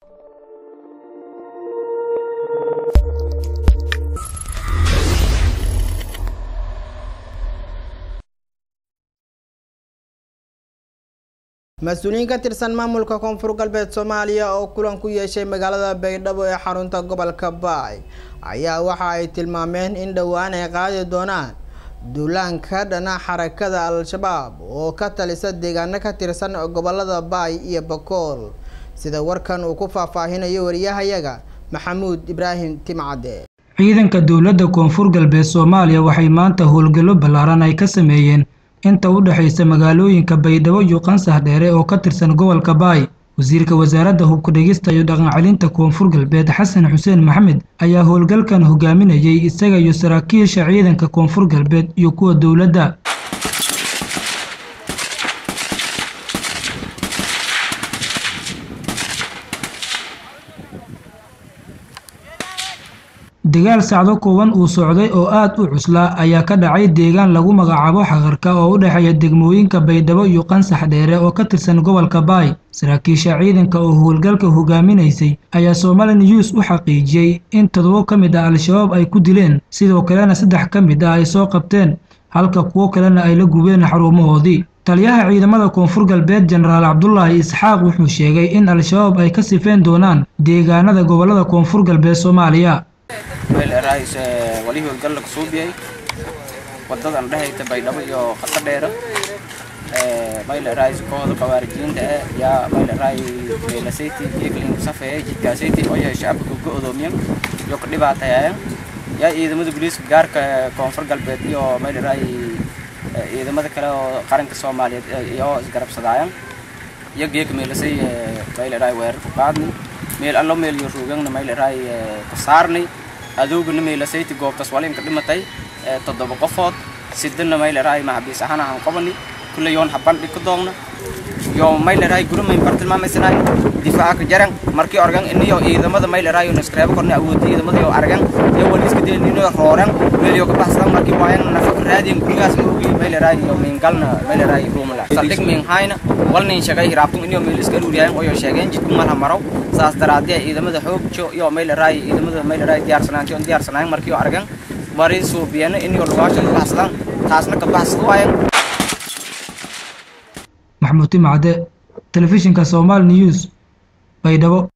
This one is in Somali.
mas-uuliyiin ka tirsan maamulka koonfur galbeed soomaaliya oo kulan ku yeeshay magaalada baydhabo ee xarunta gobolka baay ayaa waxa ay tilmaameen in dhowaan ay qaadi doonaan duulaanka dhana xarakada al-shabaab oo ka talisa deegaano ka tirsan gobolada baay iyo bakool sida warkan uu ku faahfaahinayo wariyahayaga maxamuud ibraahim timcade ciidanka dowladda koonfur galbeed soomaaliya waxay maanta howlgallo ballaaran ay ka sameeyeen inta u dhexaysa magaalooyinka baydhabo iyo qansax dheere oo ka tirsan gobolka baay wasiirka wasaaradda hubka dhegista iyo dhaqancelinta koonfur galbeed xasan xuseen maxamed ayaa howlgalkan hogaaminayay isaga iyo saraakiisha ciidanka koonfur galbeed iyo kuwa dowladda dagaal sacdo kooban uu socday oo aad u cuslaa ayaa ka dhacay deegaan lagu magacaabo xaqarka oo u dhexeeya degmooyinka baydhabo iyo qansax dheere oo ka tirsan gobolka baay saraakiisha ciidanka oo howlgalka hogaaminaysay ayaa somali news u xaqiijiyey in toddobo ka mid ah al-shabaab ay ku dileen sidoo kalena saddex ka mid ah ay soo qabteen halka kuwo kalena ay la gubeen xarumahoodii taliyaha ciidamada koonfur galbeed jenaraal cabdulaahi isxaaq wuxuu sheegay in al-shabaab ay ka sifeen doonaan deegaanada gobolada koonfur galbeed soomaaliya mayleerahays wali howlgal lagu suubiyay wadadan dhehayta baydhabo iyo qata dheera mayleerahays kooda qawaarijiinta eh yaa mayleerahay meelasayti geeglin safeeye jidkaasayti oo yahay shacabka go-doomiyan iyo ka dhibaatayayan yaa ciidamada booliiska gaarka koonfur galbeed iyo mayleerahay ciidamada kale oo qaranka soomaaliyeed iyo isgarabsadaayan iyo geeka meelasay mayleerahay weerar ku qaadni meel allo meel iyo ruugangna mayleerahay ku saarnay adoogana meelasayti goobtaas walinka dhimatay toddoba qofood sidana mayleerahay maxabiis ahaan ahaan qabani kulle yoon habandhi ku doogna yo mayleerahay guramayn bartilmaamaysanay difaaca ka jaran markii organ iniyo ciidamada mayleerahay yo naskreebo korna awoodda ciidamada yo argan yo waliiska deen iniyo rooran meel yo ka baxsadan markii waayan nafaq raadiyan gurigaas ma ogi mayleerahay yo mingalna mayleerahay ruumala saldhig min hayna walnin shaqay hiraabtun iniyo meel iska dhuriyaan oo yo sheegeen jidku malha maraw saas daraadee ciidamada xoogjo iyo mayleerahay ciidamada mayleerahay diyaarsanaanti on diyaarsanayn markii argan bari suubiyana iniyo lugaashan ka baxsadan taasna ka baxsad waayan maxamuud timcade telefishinka somaali news baydhabo